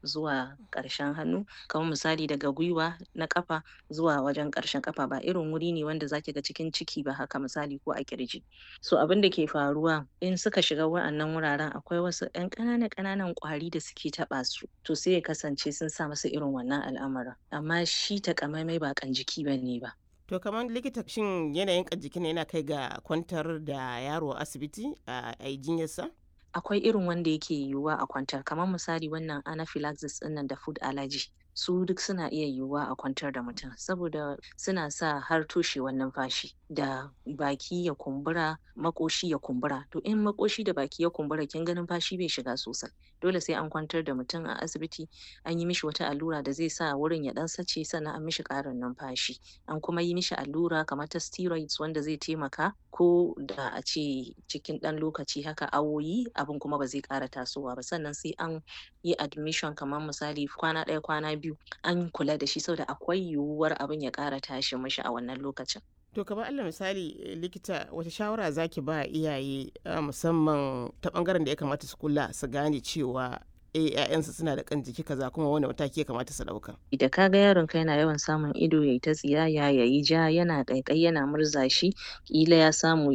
zuwa ƙarshen hannu kamar misali daga gwiwa na ƙafa zuwa wajen ƙarshen ƙafa ba irin wuri ne wanda zaki ga cikin ciki ba haka misali ko a ƙirji so abinda ke faruwa in suka shiga wa'annan wuraren akwai wasu ƴan ƙanana ƙananan ƙwari da suke taɓa su to sai ya kasance sun sa musu irin wannan al'amarin amma shi taƙamaimai ba ƙan jiki bane ba To kamar likita shin yanayin ƙan jikin nan yana kai ga kwantar da yaro a asibiti a yi jinyarsa? akwai irin wanda yake yiwuwa a kwantar kamar misali wannan anaphylaxis ɗinnan da food allergy su duk suna iya yiwuwa a kwantar da mutum saboda suna sa har toshewar numfashi da baki ya kumbura maƙoshi ya kumbura to in maƙoshi da baki ya kumbura kin ga numfashi bai shiga sosai dole sai an kwantar da mutum a asibiti an yi mishi wata allura da zai sa wurin ya ɗan sace sannan an mishi ƙarin numfashi an kuma yi mishi allura kamar ta steroids wanda zai taimaka ko da a ce cikin ɗan lokaci haka awoyi abin kuma ba zai ƙara tasowa ba sannan sai an yi admission kamar misali kwana ɗaya kwana biyu an kula da shi saboda akwai yiwuwar abin ya ƙara tashi mishi a wannan lokacin To kamar Allah misali likita wata shawara zaki ba iyaye musamman ta bangaren da ya kamata su kula su gane cewa eh ƴaƴansu suna da kan jiki kaza kuma wani mataki ya kamata su ɗauka. da ka ga yaron ka yana yawan samun ido yayi ta tsiyaya yayi ja yana ƙaiƙayi yana murza shi ƙila ya samu